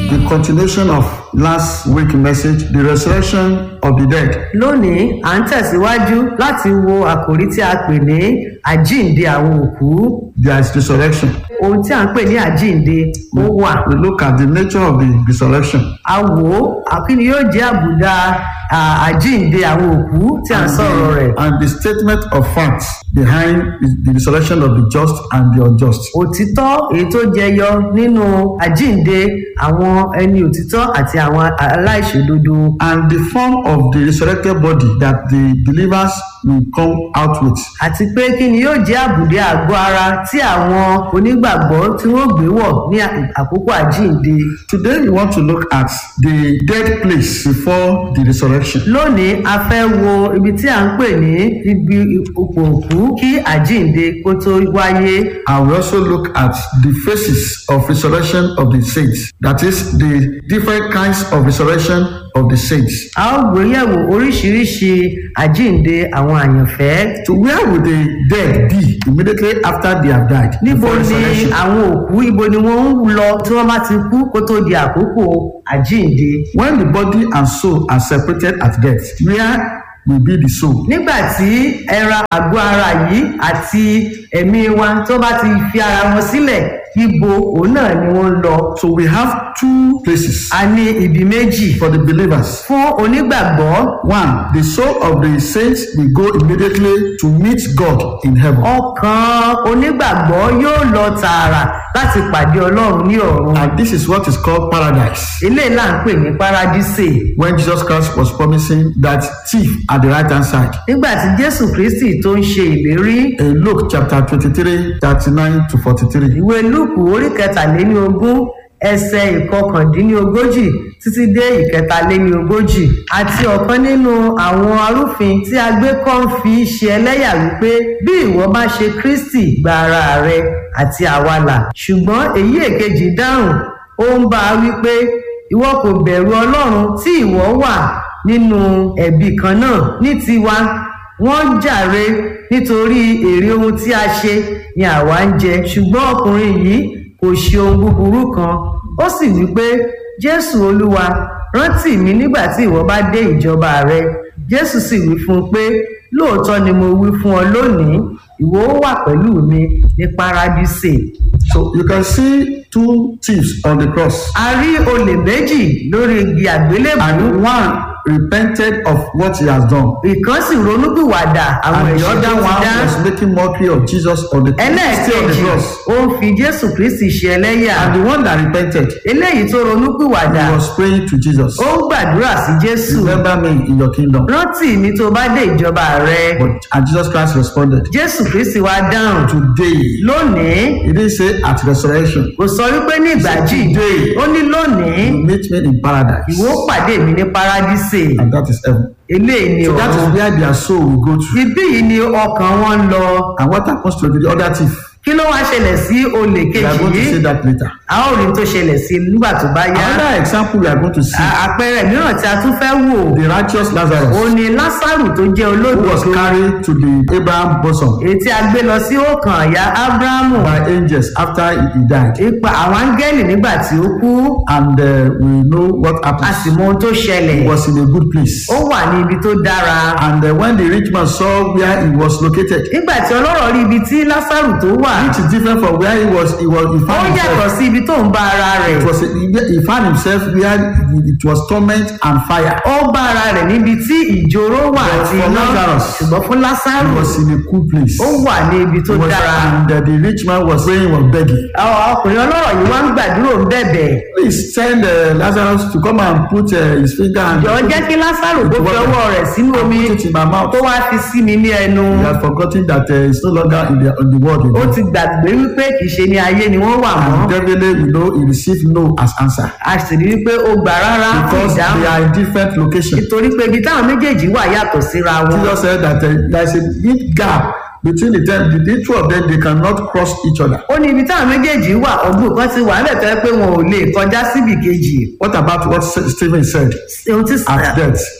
the continuation of last week message, the resurrection of the dead. lónìí à ń tẹ̀síwájú láti wo àkòrí tí a pè ní àjíǹde àwọn òkú There is resurrection. ohun tí à ń pè ní àjíǹde ó wà We look at the nature of the resurrection a wò ó àkíni yóò jẹ́ àbùdá à, àjíǹde àwọn òkú tí à ń sọ̀rọ̀ rẹ̀ and the statement of facts behind the resurrection of the just and the unjust. òtítọ́ èyí tó jẹyọ nínú àjíǹde àwọn ẹni òtítọ́ àti àwọn aláìṣòdodo And the form of the resurrected body that the believers will come out with. àti pé kí ni yóò jẹ́ àbùdé àgọ́ ara tí àwọn onígbàgbọ́ tí wọ́n gbé wọ̀ ní à- àkókò àjíǹde Today we want to look at the dead place before the resurrection. lónìí a fẹ́ wo ibi tí à ń pè ní ibi ipò òkú kí àjíǹde kó tó wáyé And we also look at the phases of resurrection of the saints. That is the different kinds of resurrection of the saints. a ó gbéyẹ̀wò oríṣiríṣi àjíǹde àwọn àyànfẹ́ So where would the dead be immediately after they have died? níbo before ni resurrection? àwọn òkú ibo ni wọ́n ń lọ tí wọ́n bá ti kú kó tó di àkókò àjíǹde When the body and soul are separated at death, where will be the soul? nígbà tí ẹran àgọ́ ara yìí àti ẹ̀mí wa tó bá ti fi ara wọn sílẹ̀ ibo òun náà ni wọ́n ń lọ So we have two places a ní ibi méjì for the believers. fún onígbàgbọ́ One, the soul of the saints will go immediately to meet God in heaven. ọkàn onígbàgbọ́ yóò lọ tààrà láti pàdé ọlọ́run ní ọ̀run And this is what is called paradise. eléyìí là ń pè ní paradísè When Jesus Christ was promising that thief at the right hand side. nígbà tí jésù kristi tó ń ṣe ìlérí In Luke chapter 23, 39 to 43. ìwé lúùkù orí kẹtàléníogún ẹsẹ ìkọkàndínlógójì títí dé ìkẹtàléníogójì àti ọ̀kan nínú àwọn arúfin tí a gbé kọ́ ń fi ṣe ẹlẹ́yà wípé bí ìwọ bá ṣe kristi gba ara rẹ àti àwa là ṣùgbọ́n èyí èkejì dáhùn ó ń bá a wípé ìwọ kò bẹ̀rù ọlọ́run tí ìwọ wà nínú ẹ̀bi kan náà ní tiwa wọ́n jàre nítorí èrè ohun tí a ṣe ni àwa ń jẹ ṣùgbọ́n ọkùnrin yìí kò ṣe ohun búburú kan ó sì wí pé jésù olúwa rántí mi nígbà tí ìwọ bá dé ìjọba rẹ jésù sì wí fún un pé lóòótọ́ ni mo wí fún ọ lónìí ìwọ ó wà pẹ̀lú mi ní paradísè So you can see two thieves on the cross. a rí olè méjì lórí igi àgbélébùú And one repented of what he has done. ìkan sì ronúpìwàdà àwọn And the èèyàn other tó ti one dá was making mockery of Jesus on the, still on the ẹlẹ́ẹ̀kejì cross. ó ń fi jésù kristi ṣe ẹlẹ́yà And the one that repented, eléyìí tó ronúpìwàdà he was praying to Jesus. ó ń gbàdúrà sí jésù Remember me in your kingdom. rántí mi tó bá dé ìjọba rẹ But and Jesus Christ responded, jésù kristi wá dáhùn Today. lónìí He didn't say at resurrection. kò sọ wípé ní ìgbàjì Today. ó ní lónìí You meet me in paradise. ìwọ pàdé mi ní paradísè And that is heaven. eléyìí ni So that ọ̀run is where their soul will go to. ibí yìí ni ọkàn wọn ń lọ And what happens to the other thief? kí ló wá ṣẹlẹ̀ sí olè We are kejì going to yìí see that later. a ó rí tó ṣẹlẹ̀ sí nígbà tó bá yá Another example we are going to see À- àpẹẹrẹ mìíràn tí a tún fẹ́ wò the righteous Lazarus ó ní lásàrù tó jẹ́ who was olódodo carried to the Abraham bosom èyí tí a gbé lọ sí ọkàn àyà ábúráhámù by angels after he died. ipa àwọn áńgẹ́lì nígbà tí ó kú And uh, we know what a happened. sì mọ ohun tó ṣẹlẹ̀ He was in a good place. ó wà ní ibi tó dára And uh, when the rich man saw where he was located, nígbà tí ọlọ́rọ̀ rí ibi tí lásàrù tó wà which is different from where he was, he was he ó found yàtọ̀ himself. sí ibi tó ń bá ara rẹ̀ It was he found himself where it was torment and fire. ó bá ara rẹ̀ níbi tí ìjòrò wà But àti for iná Lazarus, ṣùgbọ́n fún He lásàrù was in a cool place. ó wà ní ibi tó He was, dára and uh, the rich man was praying, was begging. Àwọn ọkùnrin ọlọ́rọ̀ yìí wá ń gbàdúrò ń bẹ̀bẹ̀ Please send uh, Lazarus to come and put uh, his finger and jọ jẹ́ kí lásàrò tó fi ọwọ́ rẹ̀ sínú omi put it in my mouth. tó wá fi sí mi ní ẹnu He had forgotten that uh, he's no longer in the, in the world. ó Anymore. ti gbàgbé wípé kì í ṣe ní ayé ni wọ́n wà mọ́ And definitely, we know he received no as answer a sì rí wípé ó gbà rárá fún because ìdáhùn they are in different locations. nítorí pé ibi táwọn méjèèjì wà yàtọ̀ síra wọn Jesus said that uh, there is a big gap between the ten the, the two of them they cannot cross each other. ó ní ibi táwọn méjèèjì wà ọgbọ́n kan ti wà níbẹ̀ tó yẹ pé wọn ò lè kọjá síbì kejì What about what Stephen said ohun tí at death?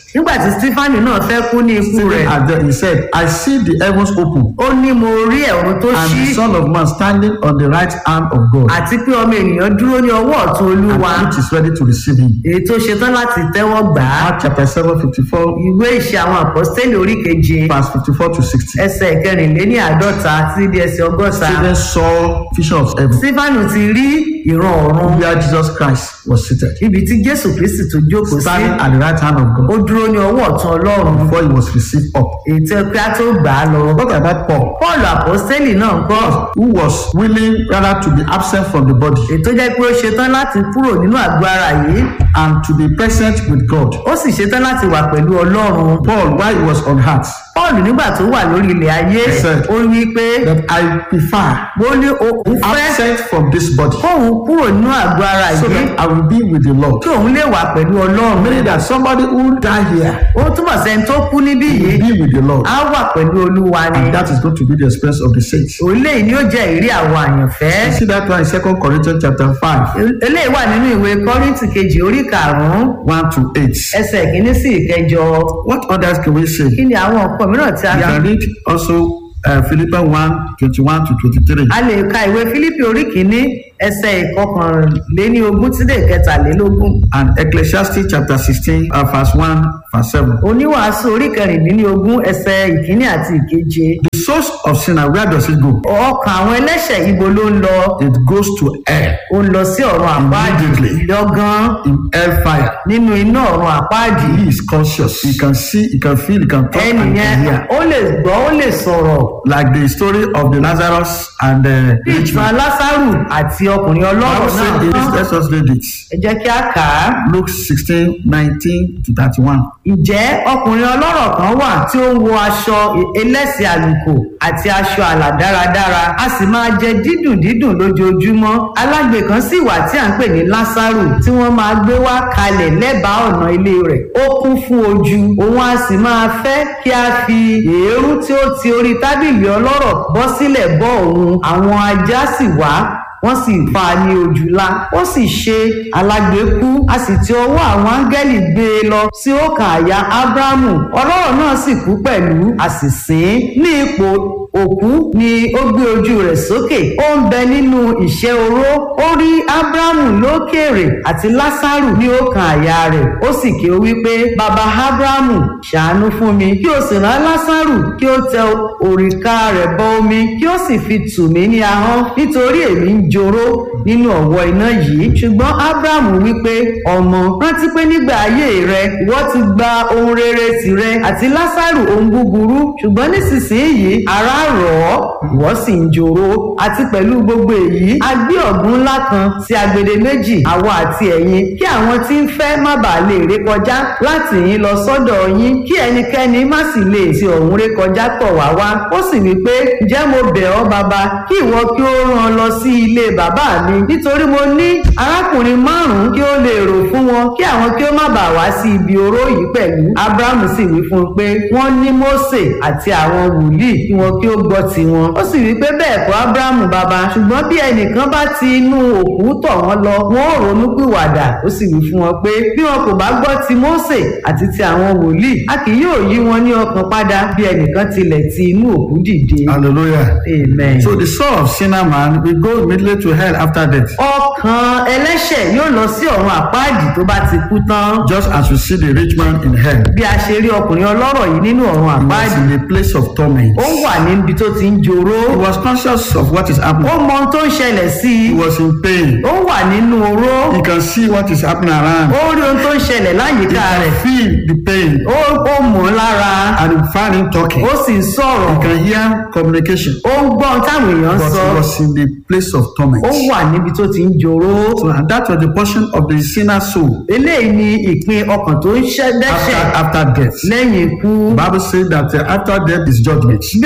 nígbà tí stefani náà fẹ́ kú ní ikú Stephen rẹ̀ at the, he said, I see the heavens open ó ní mo rí ẹ̀rù tó and ṣí the Son of Man standing on the right hand of God, àti pé ọmọ ènìyàn dúró ní ọwọ́ ọ̀tún olúwa and which is ready to receive him. èyí tó ṣetán láti tẹ́wọ́ gbà á Mark chapter 7, 54, ìwé ìṣe àwọn àpọ́stélì orí keje verse 54 to 60. ẹsẹ̀ kẹrìnléní àádọ́ta títí di ẹsẹ̀ ọgọ́ta Stephen saw vision of heaven stefanu ti rí ìran ọ̀run where Jesus Christ was seated, ibi tí jésù kristi tó jókòó sí standing at the right hand of ó God dúró ní ọwọ́ ọ̀tún ọlọ́run before he was received up. èyí tí pé á tó gbà á lọ What about Paul, paul àpọ́stélì náà ń kọ́ who was willing rather to be absent from the body èyí tó jẹ́ pé ó ṣetán láti kúrò nínú àgọ́ ara yìí and to be present with God? ó sì ṣetán láti wà pẹ̀lú ọlọ́run Paul, while he was on earth, paul nígbà tó wà lórí ilẹ̀ ayé He said, ó wí pé that I prefer ó ní òun fẹ́ absent from this body kóun kúrò nínú àgọ́ ara so yìí that I will be with the Lord. kí òun lè wà pẹ̀lú ọlọ́run Meaning that somebody who die here ó túbọ̀ sẹ́ni tó kú níbí will yìí be with the Lord. á wà pẹ̀lú olúwa ni And that is going to be the experience of the saints. eléyìí ni ó jẹ́ ìrí àwọn àyànfẹ́ You see that one in Second Corinthians chapter 5, eléyìí wà nínú ìwé kọ́rìntì kejì orí karùn-ún 1 to 8. ẹsẹ̀ kìíní sí ìkẹjọ What others can we say? kí ni àwọn nǹkan mìíràn tí a You fi can read also uh, Philippians 1 21 to 23. a lè ka ìwé fílípì orí kìíní ẹsẹ̀ ìkọkànléní ogún tí dé kẹtàlélógún And Ecclesiastes chapter 16, uh, verse 1, verse 7. oníwàásù orí kẹrìndínlógún ẹsẹ̀ ìkíní àti ìkeje The source of sinner, where does it go? ọkàn àwọn ẹlẹ́ṣẹ̀ ibo ló ń lọ It goes to hell, ó ń lọ sí ọ̀run àpáàdì Immediately. lọ́gán in hellfire. nínú iná ọ̀run àpáàdì He is conscious. He can see, he can feel, he can talk, and he ẹnìyẹn can hear. ó lè gbọ́ ó lè sọ̀rọ̀ Like the story of the Lazarus and the bí rich ìtàn man. lásàrù àti ọkùnrin ọlọ́rọ̀ Bible náà said it is, let's just read it. ẹ jẹ́ kí a kà á Luke 16, 19 to 31. ǹjẹ́ ọkùnrin ọlọ́rọ̀ kan wà tí ó ń wọ aṣọ ẹlẹ́sìn àlùkò àti aṣọ àlà dáradára a sì máa jẹ dídùn dídùn lójoojúmọ́ alágbe kan sì wà tí à ń pè ní lásàrù tí wọ́n máa gbé wá kalẹ̀ lẹ́bàá ọ̀nà ilé rẹ̀ ó kún fún ojú òun a sì máa fẹ́ kí a fi èérú tí ó ti orí tábìlì ọlọ́rọ̀ bọ́ sílẹ̀ bọ́ òun àwọn ajá sì wá wọ́n sì fa ní ojúlá ó sì ṣe alágbèékú a sì ti ọwọ́ àwọn áńgẹ́lì gbé e lọ sí ọkàn àyà ábúráhámù ọlọ́rọ̀ náà sì kú pẹ̀lú a sì sìn ín ní ipò òkú ni ó gbé ojú rẹ̀ sókè ó ń bẹ nínú ìṣẹ́ oró ó rí ábúráhámù lókèèrè àti lásàrù ní ọkàn àyà rẹ̀ ó sì ké wí pé bàbá ábúráhámù ṣàánú fún mi kí o sì rán lásàrù kí ó tẹ òrìká rẹ̀ bọ omi kí ó sì fi tù mí ní ahọ́n nítorí èmi ń joró nínú ọ̀wọ́ iná yìí ṣùgbọ́n abrahamu wípé ọmọ rántí pé nígbà ayé rẹ ìwọ ti gba ohun rere tìrẹ àti lásàrù ohun búburú ṣùgbọ́n nísinsìnyí ara rọ̀ ọ́ ìwọ sì ń joró àti pẹ̀lú gbogbo èyí a gbé ọ̀gbun ńlá kan sí agbede méjì àwa àti ẹ̀yin kí àwọn tí ń fẹ́ má bàa lè ré kọjá láti yín lọ sọ́dọ̀ yín kí ẹnikẹ́ni má sì lè ti ọ̀hún ré kọjá tọ̀ wá wá ó sì wí pé ǹjẹ́ mo bẹ̀ ọ́ bàbá kí ìwọ kí ó rán lọ sí ilé bàbá mi nítorí mo ní arákùnrin márùn-ún kí ó lè rò fún wọn kí àwọn kí ó má bàa wá sí ibi oró yìí pẹ̀lú abrahamu sì wí fún un pé wọ́n ní mósè àti àwọn wòlíì kí wọn kí ó gbọ́ tiwọn ó sì wí pé bẹ́ẹ̀ kọ́ abrahamu bàbá ṣùgbọ́n bí ẹnìkan bá ti inú òkú tọ̀ wọ́n lọ wọn ò ronú pìwàdà ó sì wí fún wọn pé bí wọn kò bá gbọ́ ti mósè àti ti àwọn wòlíì a kì yóò yí wọn ní ọkàn padà bí ẹnìkan tilẹ̀ ti inú òkú dìde Hallelujah. amen. So the soul of sinner man will go immediately to hell after death. ọkàn ẹlẹ́ṣẹ̀ yóò lọ sí ọ̀run àpáàdì tó bá ti kú tán Just as you see the rich man in hell, bí a ṣe rí ọkùnrin ọlọ́rọ̀ yìí nínú ọ̀run he was àpáàdì in a place of torment. ó wà níbi tó ti ń joró He was conscious of what is ó happening. mọ ohun tó ń ṣẹlẹ̀ sí He i was in pain. ó wà nínú oró He can see what is happening around. ó rí ohun tó ń ṣẹlẹ̀ He láyìíká can rẹ̀ feel the pain ó ó mọ̀ ọ́ lára and he find him talking. ó sì ń sọ̀rọ̀ He can hear communication. ó ń gbọ́ ohun táwọn èèyàn ń But sọ he was in the place of torment. ó wà níbi tó ti ń joró So and that was the portion of the sinner soul eléyìí ni ìpín ọkàn tó ń ṣẹ́ after dẹ́ṣẹ̀ after death. lẹ́yìn ikú The Bible says that uh, after death is judgment. bíbélì wípé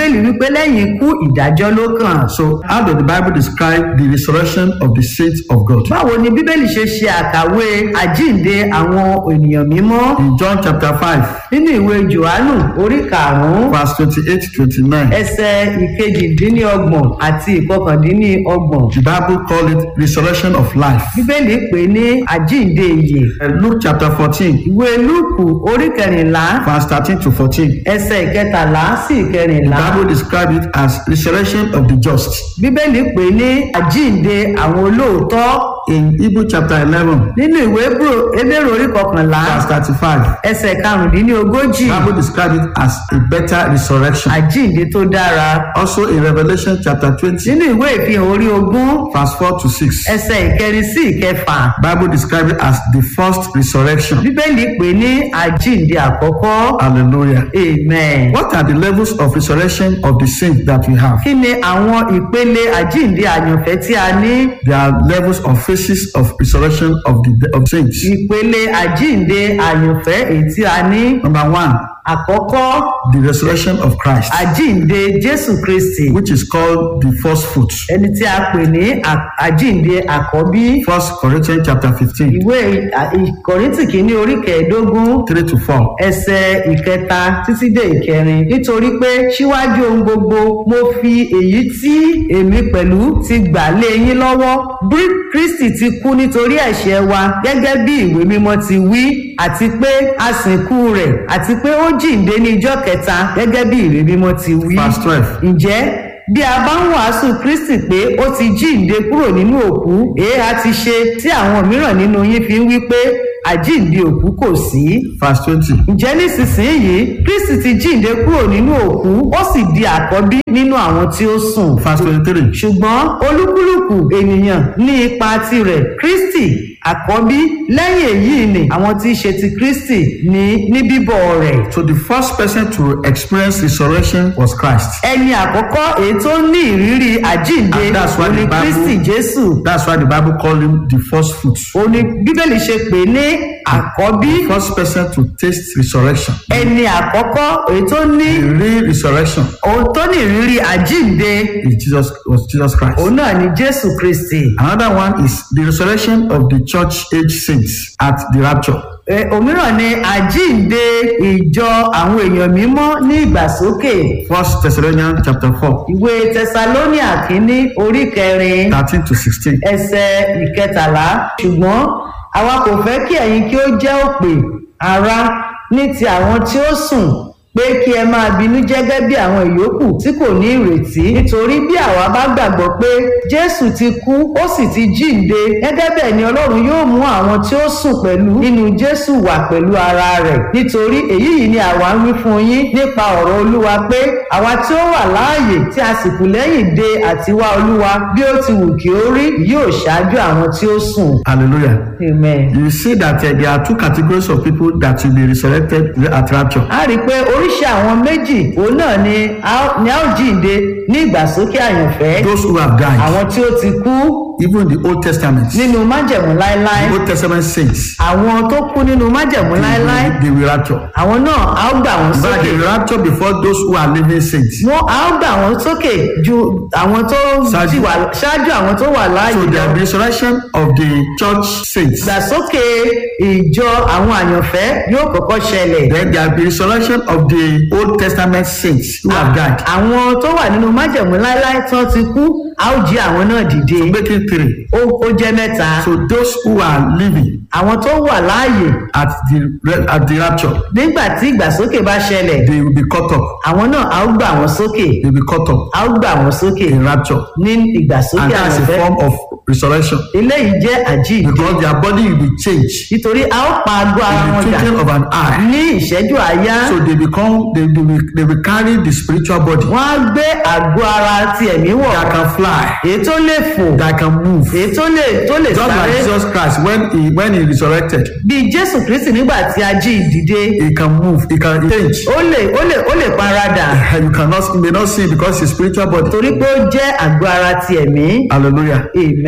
pé lẹ́yìn ikú ìdájọ́ ló kàn. So, how does the Bible describe the resurrection of the saints of God? báwo ni bíbélì ṣe ṣe àkàwé àjíǹde àwọn ènìyàn mímọ́ In John chapter 5, nínú ìwé johannu orí karùn-ún verse 28 to 29, ẹsẹ̀ ìkejìdínlọ́gbọ̀n àti ìkọkàndínlọ́gbọ̀n the Bible called it resurrection of life. bíbélì pè é ní àjíǹde ìyè And Luke chapter 14, ìwé lúùkù orí kẹrìnlá verse 13 to 14, ẹsẹ̀ ìkẹtàlá sí the ìkẹrìnlá Bible described it as resurrection of the just. bíbélì pè é ní àjíǹde àwọn olóòótọ́ In Hebrew chapter 11, nínú ìwé Hébérù- Hébérù orí kọkànlá verse 35, ẹsẹ̀ karùndínlógójì the Bible described it as a better resurrection. àjíǹde tó dára Also in Revelation chapter 20, nínú ìwé ìfihàn orí ogún verse 4 to 6, ẹsẹ̀ ìkẹrin sí ìkẹfà Bible described it as the first resurrection. bíbélì pè é ní àjíǹde àkọ́kọ́ Hallelujah. amen. What are the levels of resurrection of the saints that we have? kí ni àwọn ìpele àjíǹde àyànfẹ́ tí a ní There are levels of phases of resurrection of the of saints. ìpele àjíǹde àyànfẹ́ èyí tí a ní Number one, àkọ́kọ́ the resurrection of Christ, àjíǹde jésù kristi which is called the first fruits. ẹni tí a pè ní à- àjíǹde àkọ́bí First Corinthians chapter 15, ìwé à- ìkọ̀ríntì kìíní orí kẹẹ̀ẹ́dógún 3 to 4. ẹsẹ̀ ìkẹta títí dé ìkẹrin nítorí pé síwájú ohun gbogbo mo fi èyí tí èmi pẹ̀lú ti gbà lé yín lọ́wọ́ bí kristi ti kú nítorí ẹ̀ṣẹ̀ wa gẹ́gẹ́ bí ìwé mímọ́ ti wí àti pé a sìnkú rẹ̀ àti pé ó jíǹde ní ijọ́ kẹta gẹ́gẹ́ bí ìwé mímọ́ ti wí Verse 12. ǹjẹ́ bí a bá ń wàásù kristi pé ó ti jíǹde kúrò nínú òkú èé a ti ṣe tí àwọn mìíràn nínú yín fi ń wí pé àjíǹde òkú kò sí Verse 20. ǹjẹ́ nísinsìnyí kristi ti jíǹde kúrò nínú òkú ó sì di àkọ́bí nínú àwọn tí ó sùn Verse 23. ṣùgbọ́n olúkúlùkù ènìyàn ní ipa tirẹ̀ kristi àkọ́bí lẹ́yìn èyí ni àwọn tí í ṣe ti kristi ní ní bíbọ̀ rẹ̀ So the first person to experience resurrection was Christ. ẹni àkọ́kọ́ èyí tó ní ìrírí àjíǹde And that's why òní the Bible- kristi jésù That's why the Bible called him the first fruits. òní bíbélì ṣe pè ní àkọ́bí First person to taste resurrection. ẹni àkọ́kọ́ èyí tó ní The real resurrection òun tó ní ìrírí àjíǹde is Jesus was Jesus Christ. òun náà ni jésù kristi Another one is the resurrection of the church age saints at the rapture. Ẹ, òmíràn ni àjíǹde ìjọ àwọn èèyàn mímọ́ ní ìgbàsókè First Thessalonians chapter 4, ìwé tẹsalóníà kínní orí kẹrin 13 to 16. ẹsẹ̀ ìkẹtàlá ṣùgbọ́n àwa kò fẹ́ kí ẹ̀yin kí ó jẹ́ òpè ara ní ti àwọn tí ó sùn pé kí ẹ máa bínú jẹ́gẹ́ bí àwọn ìyókù tí kò ní ìrètí nítorí bí àwa bá gbàgbọ́ pé jésù ti kú ó sì ti jíǹde gẹ́gẹ́ bẹ́ẹ̀ ni ọlọ́run yóò mú àwọn tí ó sùn pẹ̀lú nínú jésù wà pẹ̀lú ara rẹ̀ nítorí èyí yìí ni àwa ń wí fún yín nípa ọ̀rọ̀ olúwa pé àwa tí ó wà láàyè tí a sì kù lẹ́yìn de àtiwá olúwa bí ó ti wù kí ó rí yóò ṣáájú àwọn tí ó sùn. Hallelujah. amen. You see that uh, there are two categories of people that will be resurrected at rapture. a rí i pé oríṣi àwọn méjì òun náà ni a ó- ni a ó jíǹde ní ìgbàsókè àyànfẹ́ Those who have died, àwọn tí ó ti kú even in the Old Testament, the nínú májẹ̀mú láéláé Old Testament saints, àwọn tó kú nínú májẹ̀mú láéláé they, they will rapture. àwọn náà a ó gbà wọ́n But sókè they will rapture before those who are living saints. wọ́n a ó gbà wọ́n sókè ju àwọn tó Ṣáájú. ti wà ṣáájú àwọn tó wà láàyè So lọ the resurrection of the church saints. ìgbàsókè ìjọ àwọn àyànfẹ́ yóò kọ́kọ́ ṣẹlẹ̀ Then there will be resurrection of the Old Testament saints who have died. àwọn tó wà nínú májẹ̀mú láéláé tí wọ́n ti kú a ó jí àwọn náà dìde Make it three. ó ó jẹ́ mẹ́ta So those who are living àwọn tó wà láàyè at the at the rapture, nígbà tí ìgbàsókè bá ṣẹlẹ̀ they will be caught up. àwọn náà a ó gbà wọ́n sókè They will be caught up a ó gbà wọ́n sókè in rapture. ní ìgbàsókè And that's a àyànfẹ́ form of resurrection. eléyìí jẹ́ àjíǹde Because their body will be changed nítorí a ó pa agbó ara in wọn the dà twinkling of an eye. ní ìṣẹ́jú àáyá So they become they, they, will, they will carry the spiritual body wọ́n á gbé àgó ara ti ẹ̀mí wọ̀ that can fly, èyí tó lè fò that can move. èyí tó lè tó lè Just like sáré Jesus Christ when he when he resurrected, bí jésù kristi nígbà tí a jí ìdìde he can move, he can change. ó lè ó lè ó lè paradà You cannot you may not see because his spiritual body. torí pé ó jẹ́ àgó ara ti ẹ̀mí Hallelujah. amen.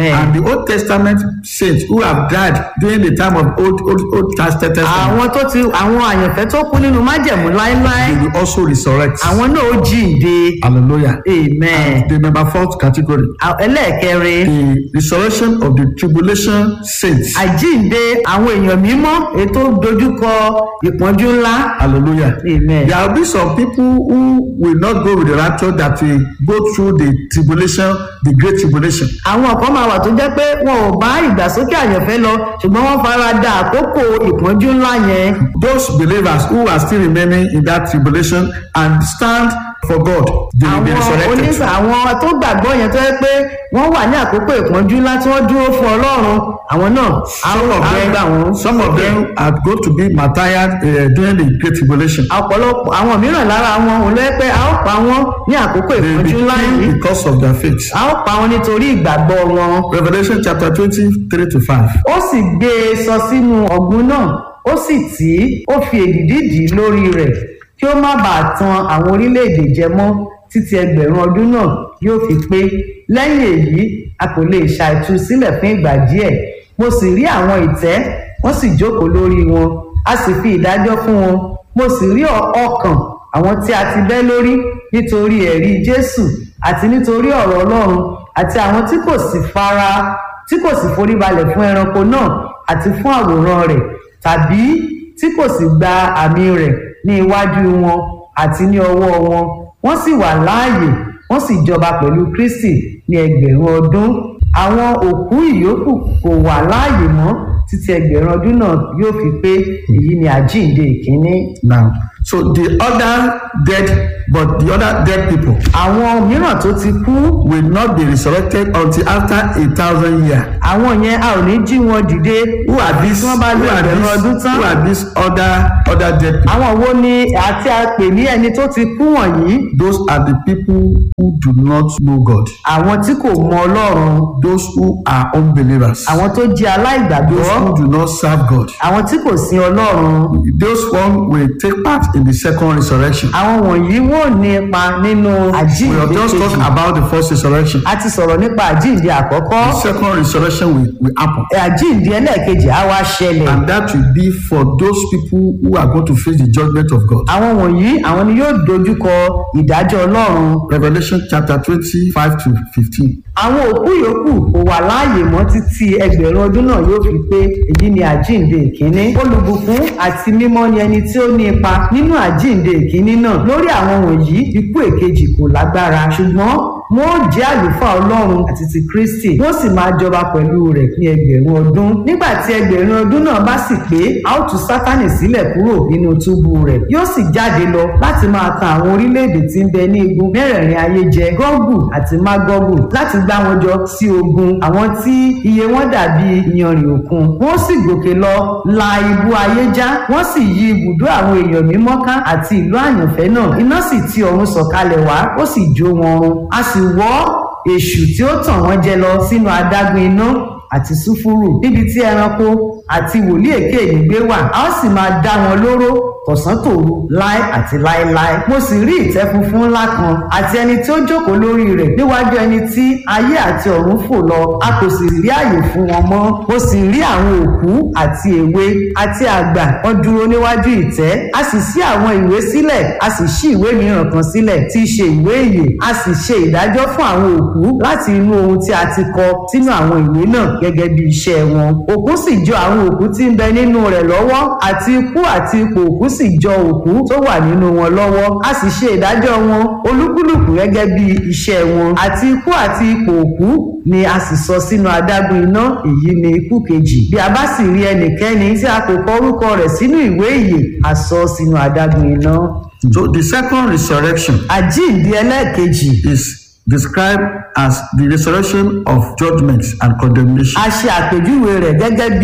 And the Old Testament saints who have died during the time of Old Old Old Testament, àwọn tó ti àwọn àyànfẹ́ tó kú nínú májẹ̀mú láéláé they will also resurrect. àwọn náà ó jíǹde Hallelujah. amen. The number fourth category, À- ẹlẹ́ẹ̀kẹrin the resurrection of the tribulation saints. àjíǹde àwọn èèyàn mímọ́ ètò dojúkọ ìpọ́njú ńlá Hallelujah. amen. There will be some people who will not go with the rapture that will go through the tribulation, the great tribulation. àwọn kan máa wà tó jẹ́ pé wọn ò bá ìgbàsókè àyànfẹ́ lọ ṣùgbọ́n wọ́n fara da àkókò ìpọ́njú ńlá yẹn Those believers who are still remaining in that tribulation and stand for God, they will be àwọn resurrected. onísà àwọn tó gbàgbọ́ yẹn tó yẹ pé wọ́n wà ní àkókò ìpọ́njú ńlá tí wọ́n dúró fún ọlọ́run àwọn náà á Some of á gbà wọ́n. them, some of them are going to be martyred uh, during the great tribulation. ọ̀pọ̀lọpọ̀ àwọn mìíràn lára wọn ò lẹ́ pé a ó pa wọ́n ní àkókò They will be ìpọ́njú ńlá yìí killed because of their faith. a ó pa wọ́n nítorí ìgbàgbọ́ wọn. Revelation chapter 23 to 5. ó sì gbé e sọ sínú ọ̀gbun náà ó sì tì í ó fi èdìdì dì í lórí rẹ̀ kí ó má bàa tan àwọn orílẹ̀-èdè jẹ mọ́ títí ẹgbẹ̀rún ọdún náà yóò fi pé lẹ́yìn èyí a kò lè ṣàìtú sílẹ̀ fún ìgbà díẹ̀ mo sì rí àwọn ìtẹ́ wọ́n sì jókòó lórí wọn a sì fi ìdájọ́ fún wọn mo sì rí ọ- ọkàn àwọn tí a ti bẹ́ lórí nítorí ẹ̀rí jésù àti nítorí ọ̀rọ̀ ọlọ́run àti àwọn tí kò sì fara tí kò sì foríbalẹ̀ fún ẹranko náà àti fún àwòrán rẹ̀ tàbí tí kò sì gba àmì rẹ̀ ní iwájú wọn àti ní ọwọ́ wọn wọ́n sì wà láàyè wọ́n sì jọba pẹ̀lú kristi ní ẹgbẹ̀rún ọdún àwọn òkú ìyókù kò wà láàyè mọ́ títí ẹgbẹ̀rún ọdún náà yóò fi pé èyí ni àjíǹde ìkíní. Now, so the other dead, but the other dead people àwọn mìíràn tó ti kú will not be resurrected until after a thousand years. àwọn yẹn a ò ní jí wọn dìde Who are these? tí wọ́n bá Who lo are ẹgbẹ̀rún ọdún these? tán. Who are these other other dead people? àwọn wo ni àti àpè ní ẹni tó ti kú wọ̀nyí Those are the people who do not know God. àwọn tí kò mọ ọlọ́run Those who are unbelievers. àwọn tó jẹ́ Those aláìgbàgbọ́ who do not serve God. àwọn tí kò sin ọlọ́run Those one will take part in the second resurrection. àwọn wọ̀nyí wọ́n ní ipa nínú We àjíǹde have just talked kejì about the first resurrection. a ti sọ̀rọ̀ nípa àjíǹde àkọ́kọ́ The second resurrection will, will happen. àjíǹde ẹlẹ́ẹ̀kejì á wá ṣẹlẹ̀ And that will be for those people who are going to face the judgment of God. àwọn wọ̀nyí àwọn ni yóò dojúkọ ìdájọ́ ọlọ́run Revelation chapter 25 to 15. àwọn òkú yòókù kò wà láàyè mọ́ títí ẹgbẹ̀rún ọdún náà yóò fi pé èyí ni àjíǹde ìkíní olùbùkún àti mímọ́ ni ẹni tí ó ní ipa nínú àjíǹde ìkíní náà lórí àwọn wọ̀nyí ikú èkejì kò lágbára ṣùgbọ́n wọn ó jẹ́ àlùfáà ọlọ́run àti ti kristi wọ́n sì máa jọba pẹ̀lú rẹ̀ ní ẹgbẹ̀rún ọdún nígbà tí ẹgbẹ̀rún ọdún náà bá sì pé a ó tú sátánì sílẹ̀ kúrò nínú túbú rẹ̀ yóò sì jáde lọ láti máa tan àwọn orílẹ̀-èdè tí ń bẹ ní igun mẹ́rẹ̀ẹ̀rin ayé jẹ gọ́gù àti mágọ́gù láti gbá wọn jọ sí ogun àwọn tí iye wọn dàbí iyanrìn òkun wọ́n sì gòkè lọ la ibú ayé já wọ́n sì yí ibùdó àwọn èèyàn mímọ́ ká àti ìlú àyànfẹ́ náà iná sì ti ọ̀run sọ̀kalẹ̀ wá ó sì jó wọn run a sì wọ́ èṣù tí ó tàn wọ́n jẹ lọ sínú adágún iná àti sùfúrù níbi tí ẹranko àti wòlíì èké yìí gbé wà a ó sì máa dá wọn lóró tọ̀sán tòru láé àti láéláé mo sì rí ìtẹ́ funfun ńlá kan àti ẹni tí ó jókòó lórí rẹ̀ níwájú ẹni tí ayé àti ọ̀run fò lọ a kò sì rí àyè fún wọn mọ́ mo sì rí àwọn òkú àti èwe àti àgbà wọn dúró níwájú ìtẹ́ a sì ṣí àwọn ìwé sílẹ̀ a sì ṣí ìwé mìíràn kan sílẹ̀ tí í ṣe ìwé ìyè a sì ṣe ìdájọ́ fún àwọn òkú láti inú ohun tí a ti kọ sínú àwọn ìwé náà gẹ́gẹ́ bí iṣẹ́ wọn òkú sì jọ àwọn òkú tí ń bẹ nínú rẹ̀ lọ́wọ́ àti ikú àti ipò òkú sì jọ òkú tó wà nínú wọn lọ́wọ́ a sì ṣe ìdájọ́ wọn olúkúlùkù gẹ́gẹ́ bí iṣẹ́ wọn àti ikú àti ipò òkú ni a sì sọ sínú adágún iná èyí ni ikú kejì bí a bá sì rí ẹnikẹ́ni tí a kò kọ orúkọ rẹ̀ sínú ìwé ìyè a sọ sínú adágún iná So the second resurrection àjíǹde ẹlẹ́ẹ̀kejì is described as the resurrection of judgment and condemnation. a ṣe àpèjúwe rẹ̀ gẹ́gẹ́ bí